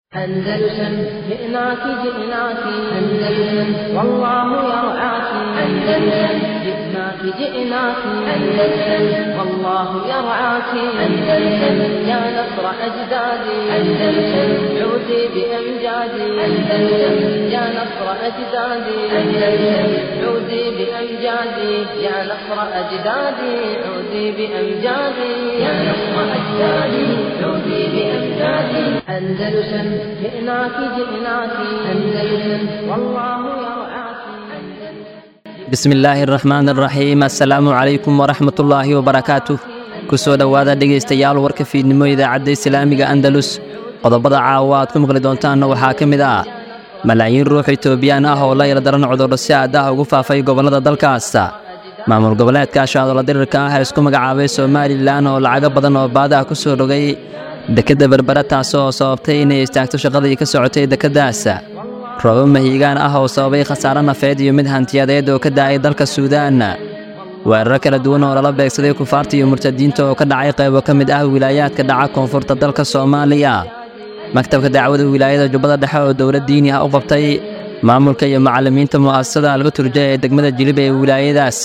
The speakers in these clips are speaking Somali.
أندلسن جئناك جئناك أندلسن والله يرعاك أندلسن جئناك جئناك أندلسن والله يرعاك أندلسن يا نصر أجدادي أندلسن عودي بأمجادي أندلسن يا نصر أجدادي أندلسن عودي بأمجادي يا نصر أجدادي عودي بأمجادي يا نصر أجدادي عودي بأمجادي أندلسن جئناك جئناك أندلسن والله يرعاك bismi illaahi araxmaan araxiim assalaamu calaykum waraxmatullaahi wabarakaatuh ku soo dhowaada dhegaystayaal warka fiidnimo idaacadda islaamiga andalus qodobada caawa aad ku maqli doontaanna waxaa ka mid ah malaayiin ruux itoobiyaan ah oo la yardaran cudurro si aad ah ugu faafay gobollada dalkaas maamul goboleedka shaadolo dirirka ah ee isku magacaabay somalilan oo lacago badan oo baad ah ku soo rogay dekedda berbera taas oo sababtay inay istaagto shaqadii ka socotay dekeddaas roobo mahiigaan ah oo sababay khasaare nafeed iyo mid hantiyadeed oo ka da'ay dalka suudaan weeraro kala duwan oo lala beegsaday kufaarta iyo murtadiinta oo ka dhacay qaybo ka mid ah wilaayaadka dhaca koonfurta dalka soomaaliya maktabka dacwada wilaayada jubbada dhexe oo dowlad diini ah u qabtay maamulka iyo macallimiinta mu'asasada alga turja ee degmada jilib ee wilaayadaas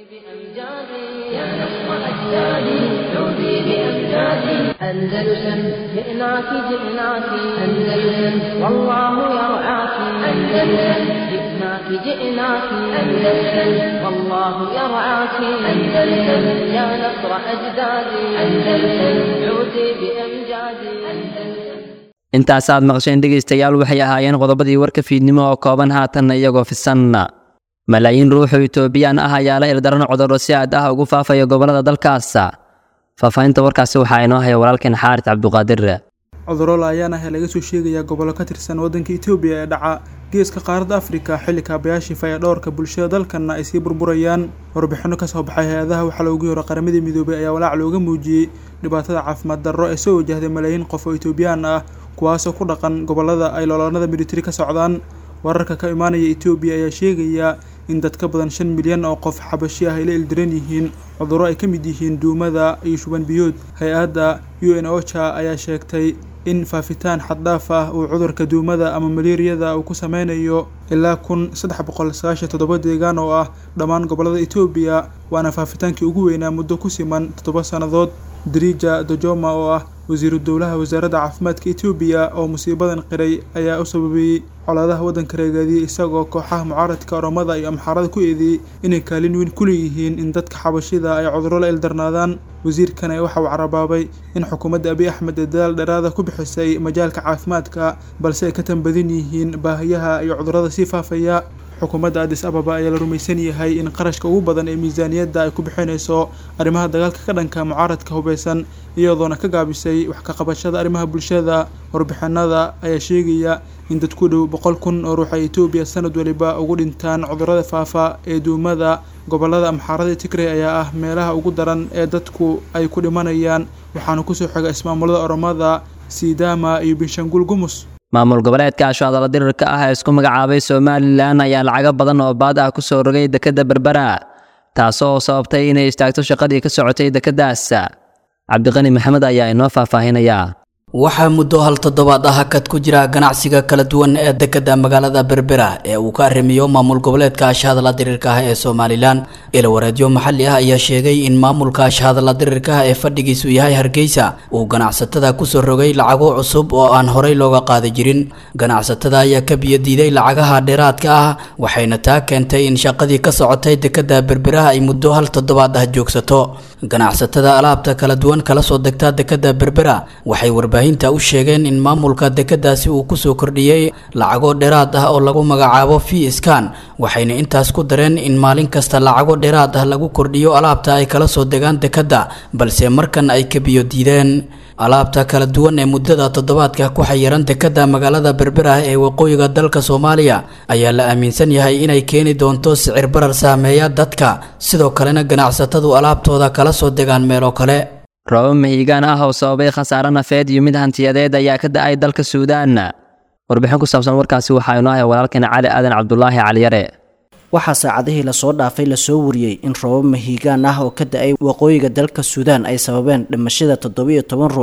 أندلسن جئناك جئناك أندلسن والله يرعاك أندلسن جئناك جئناك أندلسن والله يرعاك أندلسن يا نصر أجدادي أندلسن عودي بأمجادي أندلسن intaasaad maqsheen dhegaystayaal waxay ahaayeen qodobadii warka fiidnimo oo kooban haatanna iyagoo fisan malaayiin ruuxoo itoobiyaan ah ayaa la ildaran cudurro si aad ah ugu faafaya gobollada dalkaas faahfaahinta warkaasi waxaa inoo haya walaalkeen xaaris cabduqaadir cudurro la-ayaan ah ee laga soo sheegayaa gobollo ka tirsan waddanka etoobiya ee dhaca geeska qaaradda afrika xilli kaabayaashii fayadhowrka bulshada dalkanna ay sii burburayaan warbixinno ka soo baxay hay-adaha waxaa loogu yaro qaramadii midoobay ayaa walaac looga muujiyey dhibaatada caafimaad darro ee soo wajahday malaayiin qof oo etoobiyaan ah kuwaasoo ku dhaqan gobollada ay looloonada militari ka socdaan wararka ka imaanaya etoobiya ayaa sheegaya in dad ka badan shan milyan oo qof xabashi ah ay la ildiran yihiin cudurro ay ka mid yihiin duumada iyo shuban biyood hay-adda u n ocha ayaa sheegtay in faafitaan xaddhaaf ah uu cudurka duumada ama maleeriyada uu ku sameynayo ilaa kun saddex boqol sagaashan toddoba deegaan oo ah dhammaan gobollada etoobiya waana faafitaankii ugu weynaa muddo ku siman toddoba sannadood drija dojoma oo ah wasiiru dowlaha wasaaradda caafimaadka etoobiya oo musiibadan qiray ayaa u sababeeyey colaadaha waddanka reegaadiyey isagoo kooxaha mucaaradka oromada iyo amxaarada ku eedeeyey inay kaalin weyn ku leeyihiin in dadka xabashida ay cudurro la ildarnaadaan wasiirkane waxa uu carabaabay in xukuumadda abiy axmed ee dadaal dheeraada ku bixisay majaalka caafimaadka balse ay ka tanbadin yihiin baahiyaha iyo cudurrada sii faafaya xukuumadda adis ababa ayaa la rumaysan yahay in qarashka ugu badan ee miisaaniyadda ay ku bixinayso arrimaha dagaalka ka dhanka mucaaradka hubeysan iyadoona ka gaabisay wax ka qabashada arrimaha bulshada warbixinada ayaa sheegaya in dad ku dhow boqol kun oo ruux ay etoobiya sanad waliba ugu dhintaan cudurrada faafa ee duumada gobollada amxaarada tigray ayaa ah meelaha ugu daran ee dadku ay ku dhimanayaan waxaana kusoo xiga ismaamulada oromada siidama iyo binshanguul gumus maamul goboleedka ashaadala dirirka ah ee isku magacaabay somalilan ayaa lacago badan oo baad ah ku soo rogay dekedda berbera taasoo sababtay inay istaagto shaqadii ka socotay dekeddaas cabdiqani maxamed ayaa inoo faahfaahinaya waxaa muddo hal toddobaad ah hakad ku jira ganacsiga kala duwan ee dekedda magaalada berbera ee uu ka arrimiyo maamul goboleedka ashahadala dirirka ah ee somalilan ilawareedyo maxalli ah ayaa sheegay in maamulka ashahadala dirirka ah ee fadhigiisu yahay hargeysa uu ganacsatada kusoo rogay lacago cusub oo aan horey looga qaadi jirin ganacsatada ayaa ka biyodiiday lacagaha dheeraadka ah waxayna taa keentay in shaqadii ka socotay dekedda berbera ay muddo hal toddobaad ah joogsato ganacsatada alaabta kala duwan kala soo degta dekedda berbera waxay warbaahinta u sheegeen in maamulka dekeddaasi uu kusoo kordhiyey lacago dheeraad ah oo lagu magacaabo v skan waxayna intaas ku dareen in maalin kasta lacago dheeraad ah lagu kordhiyo alaabta ay kala soo degaan dekedda balse markan ay ka biyo diideen alaabta kala duwan ee muddada toddobaadka ku xayiran dekedda magaalada berbera ee waqooyiga dalka soomaaliya ayaa la aaminsan yahay inay keeni doonto sicir barar saameeya dadka sidoo kalena ganacsatadu alaabtooda kala soo degaan meelo kale roobo mahiigaan ah oo sababay khasaare nafeed iyo mid hantiyadeed ayaa ka da'ay dalka suudaan warbixin ku saabsan warkaasi waxaa inoo haya walaalkeena cali aadan cabdulaahi caliyare waxaa saacadihii lasoo dhaafay lasoo wariyey in roobab mahiigaan ah oo ka da-ay waqooyiga dalka suudaan ay sababeen dhimashada toddobiyo toban ruux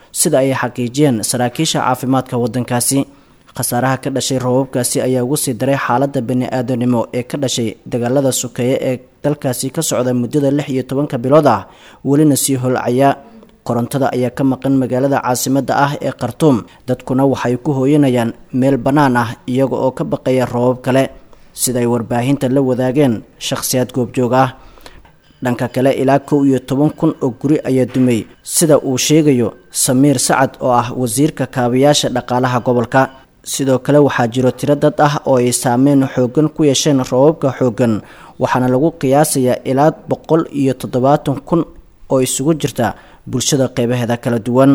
sida ay xaqiijiyeen saraakiisha caafimaadka waddankaasi khasaaraha ka dhashay roobabkaasi ayaa ugu sii daray xaaladda bani-aadanimo ee ka dhashay dagaalada sokeeye ee dalkaasi ka socda muddada lix iyo tobanka bilood ah welina sii holcaya korontada ayaa ka maqan magaalada caasimadda ah ee khartuum dadkuna waxay ku hooyanayaan meel bannaan ah iyaga oo ka baqaya roobab kale sidaay warbaahinta la wadaageen shakhsiyaad goobjoog ah dhanka kale ilaa kow iyo toban kun oo guri ayaa dumay sida uu sheegayo samiir sacad oo ah wasiirka kaabayaasha dhaqaalaha gobolka sidoo kale waxaa jiro tiro dad ah oo ay saameyn xooggan ku yeesheen roobabka xooggan waxaana lagu qiyaasayaa ilaa boqol iyo toddobaatan kun oo isugu jirta bulshada qeybaheeda kala duwan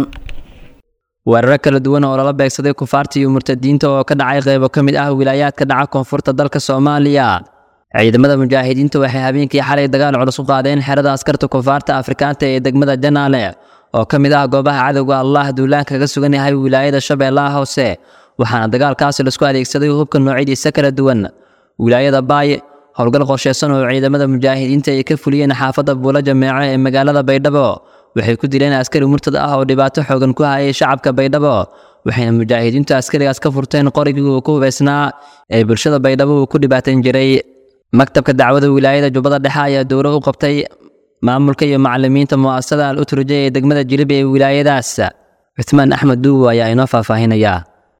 weeraro kala duwan oo lala beegsaday kufaarta iyo murtadiinta oo ka dhacay qeybo ka mid ah wilaayaadka dhaca koonfurta dalka soomaaliya ciidamada mujaahidiinta waxay habeenkii xalay dagaal culus u qaadeen xerada askarta kufaarta afrikaanta ee degmada janaale oo ka mid ah goobaha cadowga allah duulaan kaga sugan yahay wilaayada shabeellaha hoose waxaana dagaalkaasi laisku adeegsaday hubka noocyadiisa kala duwan wilaayada baay howlgal qorsheysan oo ciidamada mujaahidiinta ay ka fuliyeen xaafadda buulo jameeco ee magaalada baydhabo waxay ku dileen askari murtad ah oo dhibaato xoogan ku hayay shacabka baydhabo waxayna mujaahidiintu askarigaas ka furteen qorigii uu ku hubaysnaa ee bulshada baydhabo uu ku dhibaatan jiray maktabka dacwada wilaayada jubbada dhexe ayaa dowlo u qabtay maamulka iyo macalimiinta mu'asasada al uturja ee degmada jilib ee wilaayadaas cuthmaan axmed duuwo ayaa inoo faahfaahinayaa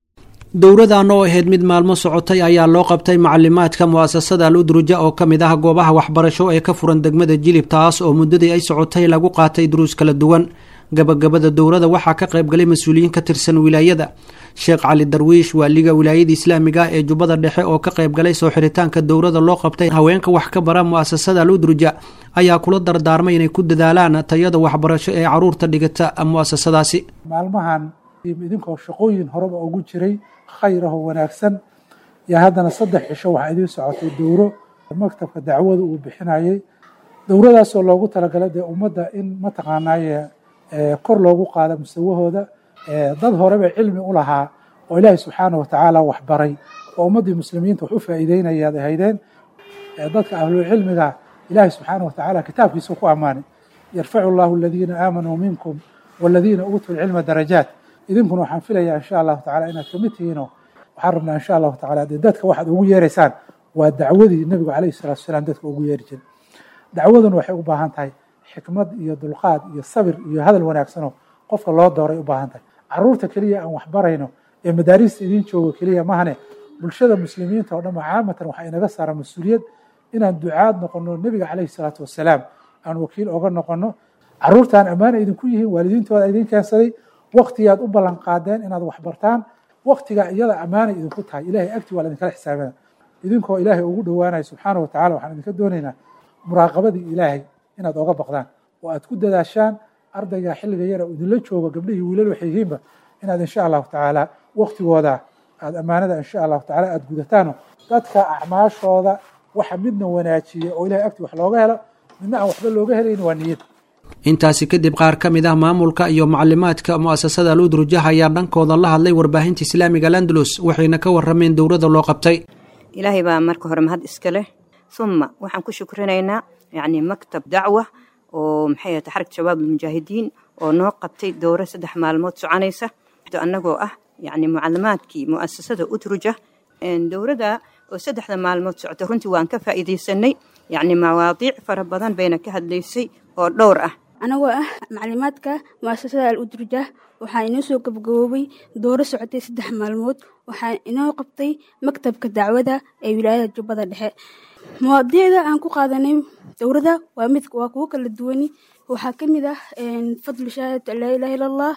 dowradan oo ahayd mid maalmo socotay ayaa loo qabtay macalimaadka mu'asasada al udruja oo ka mid ah goobaha waxbarasho ee ka furan degmada jilib taas oo muddadii ay socotay lagu qaatay duruus kala duwan gabagabada dowrada waxaa ka qaybgalay mas-uuliyiin ka tirsan wilaayada sheekh cali darwiish waaliga wilaayada islaamiga ee jubbada dhexe oo ka qaybgalay soo xiritaanka dowrada loo qabtay haweenka wax ka bara mu'asasada al udruja ayaa kula dardaarmay inay ku dadaalaan tayada waxbarasho ee caruurta dhigata mu'asasadaasi maalmahan idinkoo shaqooyin horeba ugu jiray khayraho wanaagsan yaa haddana saddex cisho waxaa idiin socotay dowro maktabka dacwada uu bixinayay dowradaasoo loogu talagalay dee ummadda in mataqaanaaye kor loogu qaado musawahooda dad horeba cilmi u lahaa oo ilaahay subxaana watacaala waxbaray oo ummaddii muslimiinta wax u faa'iideynayaad ahaydeen dadka ahlulcilmiga ilaahay subxaana watacaala kitaabkiisa ku ammaanay yarfacu llahu aladiina aamanuu minkum waladiina uutuu lcilma darajaat idinkuna waxaan filayaa insha allahu tacala inaad kamid tihiinoo waxaan rabnaa insha allahu tacala dee dadka waxaad ugu yeeraysaan waa dacwadii nebigu calayhi salatu wasalaam dadka ugu yeeri jiray dacwaduna waxay u baahan tahay xikmad iyo dulqaad iyo sabir iyo hadal wanaagsanoo qofka loo dooray u baahan tahay caruurta keliya aan waxbarayno ee madaarista idiin joogo keliya mahane bulshada muslimiinta oo dhan caamatan waxaa inaga saara mas-uuliyad inaan ducaad noqono nebiga calayhi salaatu wasalaam aan wakiil oga noqono caruurtaan ammaana idinku yihiin waalidiintooda idin keensaday waktigaad u ballan qaadeen inaad waxbartaan waktigaa iyada ammaana idinku tahay ilahay agti waa laidinkala xisaabana idinkoo ilaahay ugu dhowaanaya subxaana wa tacala waxaan idinka doonaynaa muraaqabadii ilaahay inaad oga baqdaan oo aad ku dadaashaan ardayga xilliga yara idinla joogo gabdhihii wiilal waxay yihiinba inaad insha allahu tacaala waktigooda aad ammaanada insha allahu tacala aad gudataano dadka acmaashooda waxa midna wanaajiya oo ilahay agti wax looga helo midna aan waxba looga helayn waa niyad intaasi kadib qaar ka mid ah maamulka iyo macalimaadka mu'asasada al udrujah ayaa dhankooda la hadlay warbaahinta islaamiga landalus waxayna ka warameen dowrada loo qabtay ilaahay baa marka hore mahad iska leh uma waxaan ku shukrinaynaa yacni maktab dacwa oo maxay ahata xarag shabaab almujaahidiin oo noo qabtay dowro saddex maalmood soconaysa annagoo ah yacni mucalimaadkii mu'asasada udruja dowrada oo saddexda maalmood socota runtii waan ka faa'iidaysanay yacni mawaadiic fara badan bayna ka hadlaysay oo dhowr ah anagoo ah maclimaadka mu'asasada al udruja waxaa inoo soo gabagaboobay dooro socotay saddex maalmood waxaa inoo qabtay maktabka dacwada ee wilaayada jubbada dhexe mawaadiicda aan ku qaadanay dowrada waa mid waa kuwo kala duwani waxaa ka mid ah fadlu shahaadatu an laa ilaha illa allah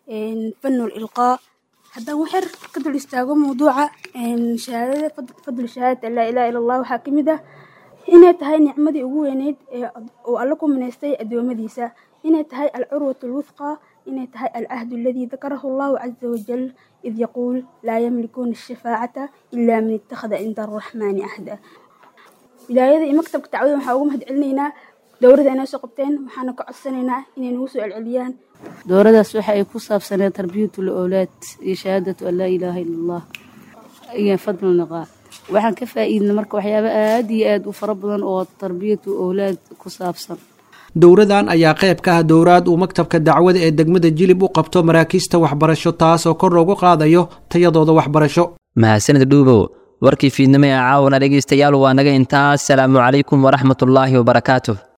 fanul ilqaa haddaan waxyar ka dul istaago mawduuca shahaadada fadlu shahaadatu an laa ilaha illa allah waxaa ka mid ah inay tahay nicmadii ugu weyneyd ee uu alla ku minaystay addoommadiisa inay tahay alcurwatu alwufqa inay tahay alcahdu aladii dakarahu allahu caza wajal id yaquul laa yamlikuuna ashafaacata ilaa man ittakhada cinda arraxmaani ahda wilaayada iyo maktabka dacwada waxaa ugu mahad celinaynaa dowrada inay soo qabteen waxaana ka codsanaynaa inay nagu soo celceliyaan dowradaas waxa ay ku saabsaneed tarbiyatul owlaad iyo shahaadatu an laa ilaaha illa allah iyo fadlu niqaa waxaan ka faa'iidnay marka waxyaabo aad iyo aad u fara badan oo tarbiyatu owlaad ku saabsan dowradan ayaa qayb ka ah dowraad uu maktabka dacwada ee degmada jilib u qabto maraakiista waxbarasho taas oo kor loogu qaadayo tayadooda waxbarasho mahadsanid dhuubow warkii fiidnimo ee caawana dhegaystayaal waa naga intaas salaamu calaykum waraxmatullaahi wabarakaatuh